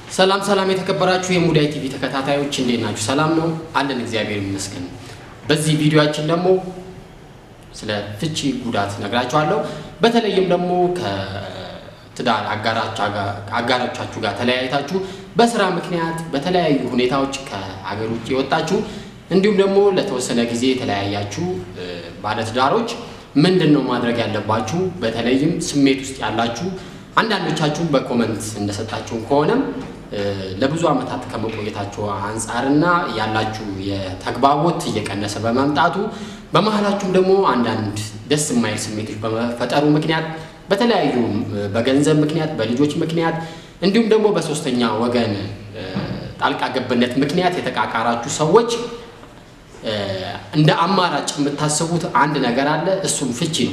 ሰላም ሰላም የተከበራችሁ የሙዳይ ቲቪ ተከታታዮች እንዴት ናችሁ? ሰላም ነው አለን፣ እግዚአብሔር ይመስገን። በዚህ ቪዲዮአችን ደግሞ ስለ ፍቺ ጉዳት ነግራችኋለሁ። በተለይም ደግሞ ከትዳር አጋሮቻችሁ ጋር ተለያይታችሁ በስራ ምክንያት በተለያዩ ሁኔታዎች ከሀገር ውጭ የወጣችሁ እንዲሁም ደግሞ ለተወሰነ ጊዜ የተለያያችሁ ባለትዳሮች ምንድን ነው ማድረግ ያለባችሁ? በተለይም ስሜት ውስጥ ያላችሁ አንዳንዶቻችሁ በኮመንት እንደሰጣችሁን ከሆነም ለብዙ ዓመታት ከመቆየታችሁ አንጻርና ያላችሁ የተግባቦት እየቀነሰ በመምጣቱ በመሀላችሁም ደግሞ አንዳንድ ደስ የማይል ስሜቶች በመፈጠሩ ምክንያት በተለያዩ በገንዘብ ምክንያት፣ በልጆች ምክንያት እንዲሁም ደግሞ በሶስተኛ ወገን ጣልቃ ገብነት ምክንያት የተቃቃራችሁ ሰዎች እንደ አማራጭ የምታስቡት አንድ ነገር አለ። እሱም ፍቺ ነው።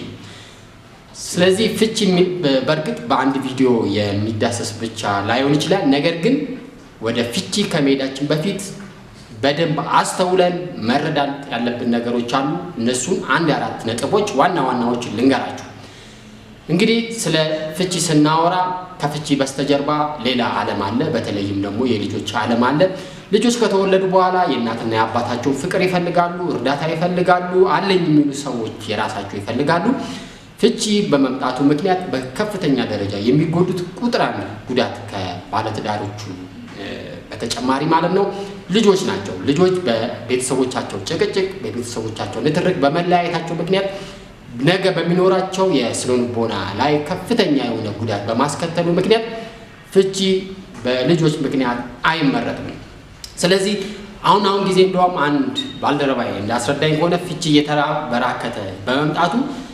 ስለዚህ ፍቺ በእርግጥ በአንድ ቪዲዮ የሚዳሰስ ብቻ ላይሆን ይችላል። ነገር ግን ወደ ፍቺ ከመሄዳችን በፊት በደንብ አስተውለን መረዳት ያለብን ነገሮች አሉ። እነሱን አንድ አራት ነጥቦች ዋና ዋናዎችን ልንገራችሁ። እንግዲህ ስለ ፍቺ ስናወራ ከፍቺ በስተጀርባ ሌላ ዓለም አለ። በተለይም ደግሞ የልጆች ዓለም አለ። ልጆች ከተወለዱ በኋላ የእናትና የአባታቸውን ፍቅር ይፈልጋሉ፣ እርዳታ ይፈልጋሉ፣ አለኝ የሚሉ ሰዎች የራሳቸው ይፈልጋሉ። ፍቺ በመምጣቱ ምክንያት በከፍተኛ ደረጃ የሚጎዱት ቁጥር አንድ ጉዳት ከባለትዳሮቹ በተጨማሪ ማለት ነው ልጆች ናቸው። ልጆች በቤተሰቦቻቸው ጭቅጭቅ፣ በቤተሰቦቻቸው ንትርክ፣ በመለያየታቸው ምክንያት ነገ በሚኖራቸው የስነልቦና ላይ ከፍተኛ የሆነ ጉዳት በማስከተሉ ምክንያት ፍቺ በልጆች ምክንያት አይመረጥም። ስለዚህ አሁን አሁን ጊዜ እንደውም አንድ ባልደረባዬ እንዳስረዳኝ ከሆነ ፍቺ እየተበራከተ በመምጣቱ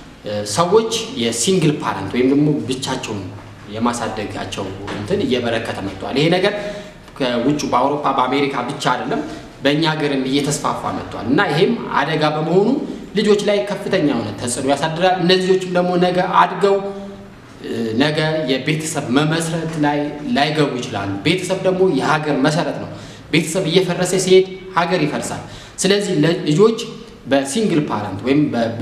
ሰዎች የሲንግል ፓረንት ወይም ደግሞ ብቻቸውን የማሳደጋቸው እንትን እየበረከተ መጥቷል። ይሄ ነገር ከውጭ በአውሮፓ በአሜሪካ ብቻ አይደለም በእኛ ሀገርም እየተስፋፋ መጥቷል እና ይሄም አደጋ በመሆኑ ልጆች ላይ ከፍተኛ የሆነ ተጽዕኖ ያሳድራል። እነዚህ ልጆችም ደግሞ ነገ አድገው ነገ የቤተሰብ መመስረት ላይ ላይገቡ ይችላሉ። ቤተሰብ ደግሞ የሀገር መሰረት ነው። ቤተሰብ እየፈረሰ ሲሄድ ሀገር ይፈርሳል። ስለዚህ ልጆች በሲንግል ፓረንት ወይም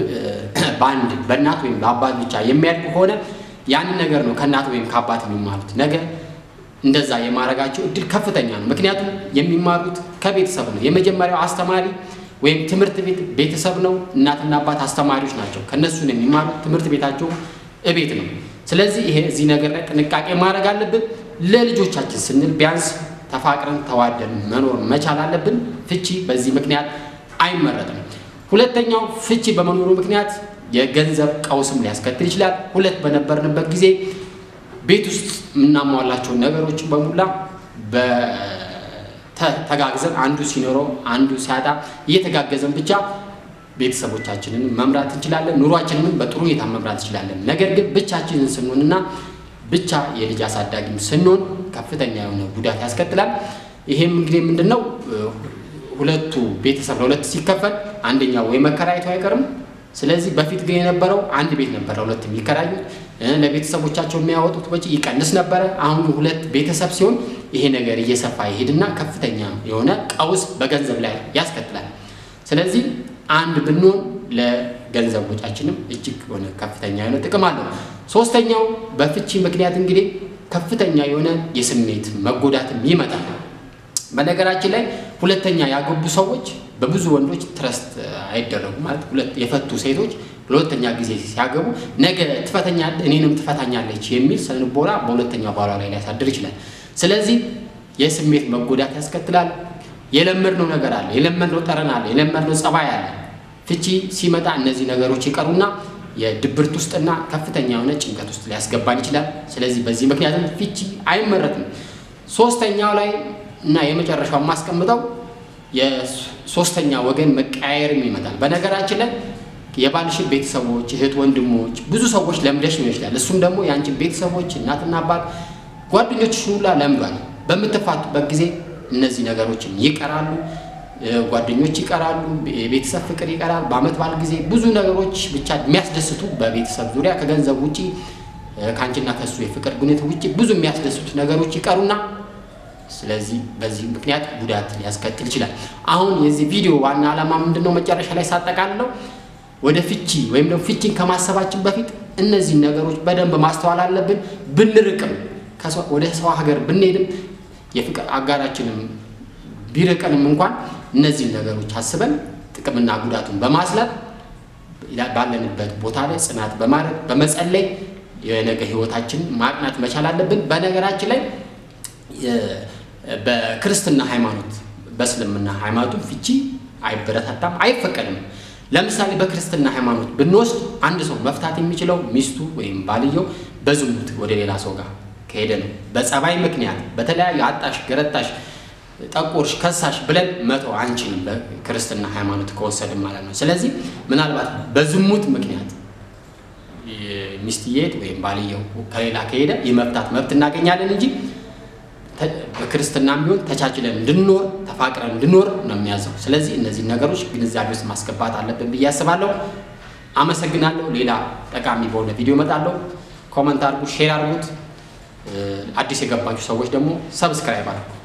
በአንድ በእናት ወይም በአባት ብቻ የሚያድጉ ከሆነ ያንን ነገር ነው ከእናት ወይም ከአባት የሚማሩት። ነገ እንደዛ የማድረጋቸው እድል ከፍተኛ ነው። ምክንያቱም የሚማሩት ከቤተሰብ ነው። የመጀመሪያው አስተማሪ ወይም ትምህርት ቤት ቤተሰብ ነው። እናትና አባት አስተማሪዎች ናቸው። ከእነሱ ነው የሚማሩት። ትምህርት ቤታቸው እቤት ነው። ስለዚህ ይሄ እዚህ ነገር ላይ ጥንቃቄ ማድረግ አለብን። ለልጆቻችን ስንል ቢያንስ ተፋቅረን ተዋደን መኖር መቻል አለብን። ፍቺ በዚህ ምክንያት አይመረጥም። ሁለተኛው ፍቺ በመኖሩ ምክንያት የገንዘብ ቀውስም ሊያስከትል ይችላል። ሁለት በነበርንበት ጊዜ ቤት ውስጥ የምናሟላቸውን ነገሮች በሙላ ተጋግዘን አንዱ ሲኖረው አንዱ ሲያጣ እየተጋገዘን ብቻ ቤተሰቦቻችንን መምራት እንችላለን። ኑሯችንንም በጥሩ ሁኔታ መምራት እንችላለን። ነገር ግን ብቻችንን ስንሆንና ብቻ የልጅ አሳዳጊም ስንሆን ከፍተኛ የሆነ ጉዳት ያስከትላል። ይሄም እንግዲህ ምንድን ነው ሁለቱ ቤተሰብ ለሁለት ሲከፈል አንደኛው ወይ መከራየቱ አይቀርም። ስለዚህ በፊት ግን የነበረው አንድ ቤት ነበረ ሁለት የሚከራዩት ለቤተሰቦቻቸው የሚያወጡት ወጪ ይቀንስ ነበረ። አሁን ሁለት ቤተሰብ ሲሆን ይሄ ነገር እየሰፋ ይሄድና ከፍተኛ የሆነ ቀውስ በገንዘብ ላይ ያስከትላል። ስለዚህ አንድ ብንሆን ለገንዘብ ወጫችንም እጅግ የሆነ ከፍተኛ የሆነ ጥቅም አለው። ሶስተኛው በፍቺ ምክንያት እንግዲህ ከፍተኛ የሆነ የስሜት መጎዳትም ይመጣል። በነገራችን ላይ ሁለተኛ ያገቡ ሰዎች በብዙ ወንዶች ትረስት አይደረጉም። ማለት ሁለት የፈቱ ሴቶች ለሁለተኛ ጊዜ ሲያገቡ ነገ ትፈተኛ እኔንም ትፈታኛለች የሚል ስነልቦና በሁለተኛው ባሏ ላይ ሊያሳድር ይችላል። ስለዚህ የስሜት መጎዳት ያስከትላል። የለመድነው ነገር አለ፣ የለመድነው ጠረን አለ፣ የለመድነው ጸባይ አለ። ፍቺ ሲመጣ እነዚህ ነገሮች ይቀሩና የድብርት ውስጥና ከፍተኛ የሆነ ጭንቀት ውስጥ ሊያስገባን ይችላል። ስለዚህ በዚህ ምክንያትም ፍቺ አይመረጥም። ሶስተኛው ላይ እና የመጨረሻው የማስቀምጠው የሶስተኛ ወገን መቀያየርም ይመጣል። በነገራችን ላይ የባልሽን ቤተሰቦች፣ እህት ወንድሞች፣ ብዙ ሰዎች ለምደሽ ነው ይችላል። እሱም ደግሞ የአንቺን ቤተሰቦች እናትና አባት፣ ጓደኞችሽ ሁላ ለምዷል። በምትፋቱበት ጊዜ እነዚህ ነገሮችን ይቀራሉ። ጓደኞች ይቀራሉ። የቤተሰብ ፍቅር ይቀራል። በአመት በዓል ጊዜ ብዙ ነገሮች ብቻ የሚያስደስቱ በቤተሰብ ዙሪያ ከገንዘብ ውጪ ከአንቺና ከሱ የፍቅር ግንኙነት ውጪ ብዙ የሚያስደስቱ ነገሮች ይቀሩና ስለዚህ በዚህ ምክንያት ጉዳት ሊያስከትል ይችላል። አሁን የዚህ ቪዲዮ ዋና ዓላማ ምንድን ነው? መጨረሻ ላይ ሳጠቃልለው ወደ ፍቺ ወይም ደግሞ ፍቺን ከማሰባችን በፊት እነዚህን ነገሮች በደንብ ማስተዋል አለብን። ብንርቅም ወደ ሰው ሀገር ብንሄድም የፍቅር አጋራችንም ቢርቀንም እንኳን እነዚህን ነገሮች አስበን ጥቅምና ጉዳቱን በማስላት ባለንበት ቦታ ላይ ጽናት በማድረግ በመጸለይ የነገ ህይወታችን ማቅናት መቻል አለብን። በነገራችን ላይ በክርስትና ሃይማኖት በእስልምና ሃይማኖቱ ፍቺ አይበረታታም፣ አይፈቀድም። ለምሳሌ በክርስትና ሃይማኖት ብንወስድ አንድ ሰው መፍታት የሚችለው ሚስቱ ወይም ባልየው በዝሙት ወደ ሌላ ሰው ጋር ከሄደ ነው። በጸባይ ምክንያት በተለያዩ አጣሽ፣ ገረጣሽ፣ ጠቆርሽ፣ ከሳሽ ብለን መተው አንችልም፣ በክርስትና ሃይማኖት ከወሰድን ማለት ነው። ስለዚህ ምናልባት በዝሙት ምክንያት ሚስትየት ወይም ባልየው ከሌላ ከሄደ የመፍታት መብት እናገኛለን እንጂ በክርስትናም ቢሆን ተቻችለን እንድንኖር ተፋቅረን እንድንኖር ነው የሚያዘው። ስለዚህ እነዚህ ነገሮች ግንዛቤ ውስጥ ማስገባት አለብን ብዬ አስባለሁ። አመሰግናለሁ። ሌላ ጠቃሚ በሆነ ቪዲዮ እመጣለሁ። ኮመንት አድርጉ፣ ሼር አድርጉት። አዲስ የገባችሁ ሰዎች ደግሞ ሰብስክራይብ አድርጉ።